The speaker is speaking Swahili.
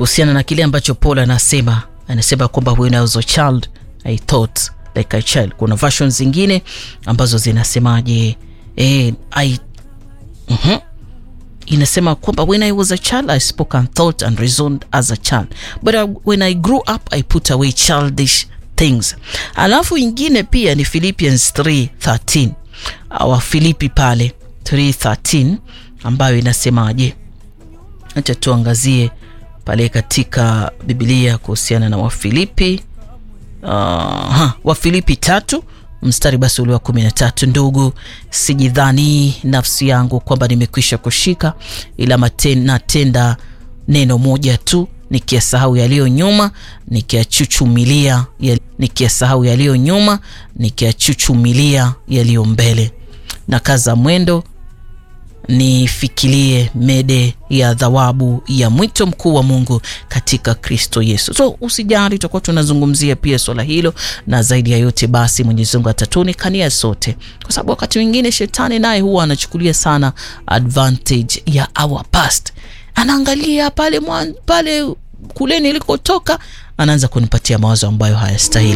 kuhusiana na kile ambacho Paul anasema. Anasema kwamba when I was a child I thought like a child. Kuna versions zingine ambazo zinasemaje? Eh, I mhm inasema kwamba when I was a child I spoke and thought and reasoned as a child but I, when I grew up I put away childish things. Alafu ingine pia ni Philippians 3:13 wa Filipi pale 3:13 ambayo inasemaje? Acha tuangazie pale katika Biblia kuhusiana na Wafilipi uh, Wafilipi tatu mstari basi ule wa kumi na tatu ndugu, sijidhani nafsi yangu kwamba nimekwisha kushika, ila natenda neno moja tu, nikiyasahau yaliyo nyuma, nikiyachuchumilia nikiyasahau yaliyo nyuma, nikiyachuchumilia yaliyo mbele, na kaza mwendo nifikirie mede ya thawabu ya mwito mkuu wa Mungu katika Kristo Yesu. So usijali, tutakuwa tunazungumzia pia swala hilo, na zaidi ya yote basi Mwenyezi Mungu atatuonekania sote, kwa sababu wakati mwingine shetani naye huwa anachukulia sana advantage ya our past, anaangalia pale mwan, pale kule nilikotoka, anaanza kunipatia mawazo ambayo hayastahili.